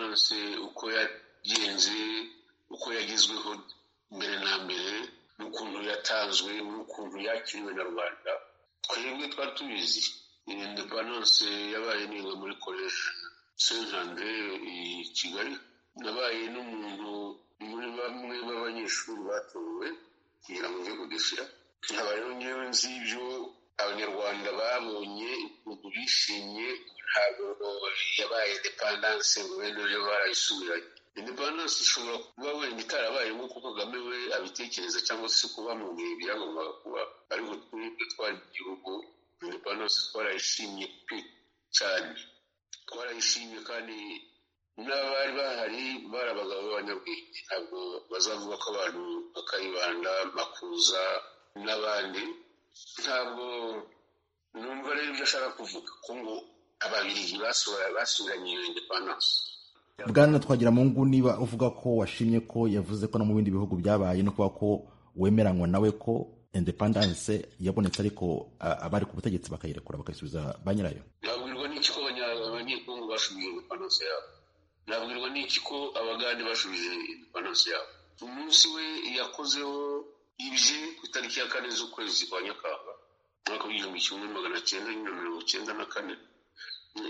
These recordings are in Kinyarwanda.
yose uko yagenze uko yagezweho mbere na mbere n'ukuntu yatanzwe n'ukuntu yakiriwe na rubanda twebwe twari tubizi indepandanse yabaye niga muri koleji sentandere i kigali nabaye n'umuntu muri bamwe b'abanyeshuri batowe kugira ngo ujye kudushyira habayeho ngewe nzi ibyo abanyarwanda babonye ukuntu bishimye ntabwo yabaye indepandanse ngo bene yo barayisubiranye indepandanse ishobora kuba wenda itarabaye nk'uko kagame we abitekereza cyangwa se uko bamubwiye ibyagombaga kuba ariko twebwe twari igihugu indepandanse twarayishimye pe cyane twarayishimye kandi n'abari bahari bari abagabo b'abanyabwenge ntabwo bazavuga ko abantu bakayibanda makuza n'abandi ntabwo numva rero ibyo ashaka kuvuga ko ngo ababirigi basubiranye iyo indepandanse bwana twagira mu ngu niba uvuga ko washimye ko yavuze ko no mu bindi bihugu byabaye no kuba ko wemeranywa nawe ko indepandanse yabonetse ariko abari ku butegetsi bakayirekura bakayisubiza ba nyirayo nabwirwa n'iki ko abanyekongo basubije indepandanse yabo nabwirwa n'iki ko abagande basubije indepandanse yabo umunsi we yakozeho ibye ku itariki ya kane z'ukwezi kwa nyakanga umwaka w'igihumbi kimwe magana cyenda na mirongo icyenda na kane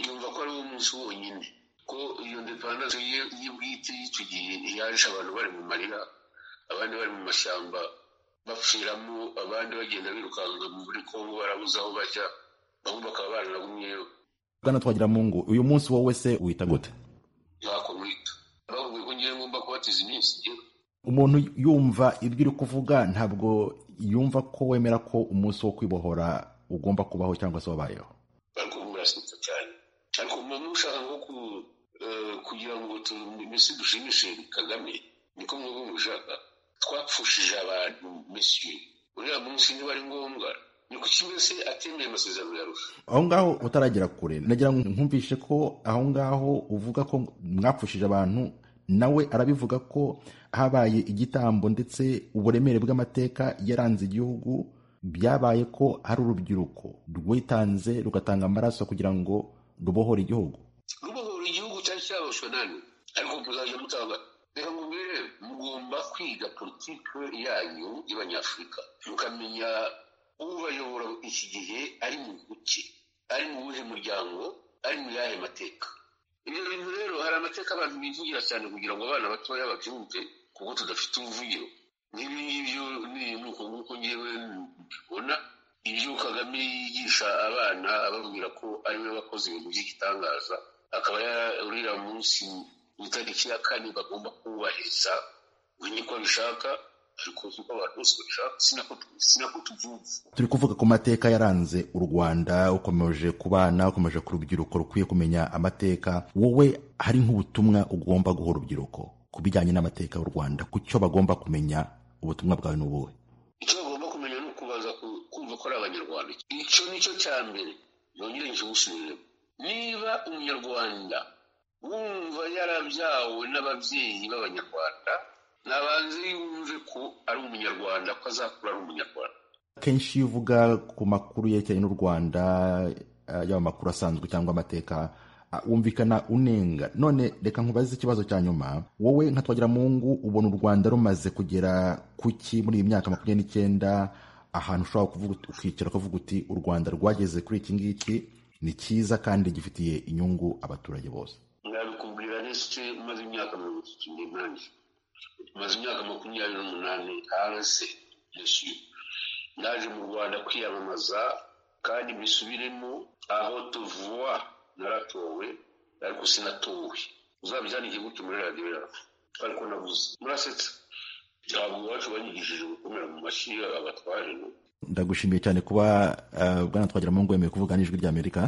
yumva ko ari wo munsi wonyine ko iyo ndepandanse ye y'ubwite y'icyo gihe yaje abantu bari mu marira abandi bari mu mashyamba bapfiramo abandi bagenda birukanka muri kongo barabuze aho bajya bamwe bakaba baranagumyeyo bwana twagiramungu uyu munsi wowe se wita gute ntako mwita bavuga ko ngewe ngomba kubatiza iminsi igera umuntu yumva ibyo uri kuvuga ntabwo yumva ko wemera ko umunsi wo kwibohora ugomba kubaho cyangwa se wabayeho ariko murasetsa cyane ariko muba mushaka nko kugira ngo mesi dushimishe kagame niko mwaba mushaka twapfushije abantu mesiyo uriya munsi niba ari ngombwa ni kuki mbese atemeye amasezerano ya rusha aho ngaho utaragera kure nagira ngo nkumvishe ko aho ngaho uvuga ko mwapfushije abantu nawe arabivuga ko habaye igitambo ndetse uburemere bw'amateka yaranze igihugu byabaye ko hari urubyiruko rwitanze rugatanga amaraso kugira ngo rubohore igihugu rubohora igihugu cyari cyaboshywe nani ariko muzajya mutanga reka mubwire mugomba kwiga politiki yanyu y'abanyafurika mukamenya ubayobora iki gihe ari mu buki ari mu buhe muryango ari mu yahe mateka ibyo bintu rero hari amateka abantu bivugira cyane kugira ngo abana batoya babyumve kuko tudafite ubuvugiro nk'ibi ngibyo ni nuko nguko ngewe mbibona ibyo kagame yigisha abana ababwira ko ariwe wakoze ibintu by'igitangaza akaba yarurira munsi ku itariki ya kane bagomba kubahiriza we niko abishaka ariko uko abantu bose babishaka sinako tubyumva turi kuvuga ku mateka yaranze u rwanda ukomeje ku bana ukomeje ku rubyiruko rukwiye kumenya amateka wowe hari nk'ubutumwa ugomba guha urubyiruko ku bijyanye n'amateka y'u rwanda ku cyo bagomba kumenya ubutumwa bwawe ni ubuhe icyo bagomba kumenya ni ukubaza kumva ko ari abanyarwanda icyo ni cyo cya mbere yongere nkibusubiremo niba umunyarwanda wumva yarabyawe n'ababyeyi b'abanyarwanda nabanze yumve ko ari umunyarwanda ko azakura ari umunyarwanda kenshi iyo uvuga ku makuru yerekeranye n'u rwanda yaba amakuru asanzwe cyangwa amateka wumvikana unenga none reka nkubaze ikibazo cya nyuma wowe nka twagiramungu ubona u rwanda rumaze kugera ku ki muri iyi myaka makumyabiri n'icyenda ahantu ushobora kuvuga ukicara ukavuga uti u rwanda rwageze kuri iki ngiki ni cyiza kandi gifitiye inyungu abaturage bose nabikubwira ndetse umaze imyaka mirongo itatu n'inani maze imyaka makumyabiri n'umunani hanze yishyuye naje mu rwanda kwiyamamaza kandi mbisubiremo aho tuvuwa naratowe ariko sinatowe uzabyandike gutyo muri radiyo yawe ariko nabuze murasetsa ntabwo iwacu banyigishije gukomera mu mashyi abatware ndagushimiye cyane kuba bwana twagira mu ngo kuvuga n'ijwi ry'amerika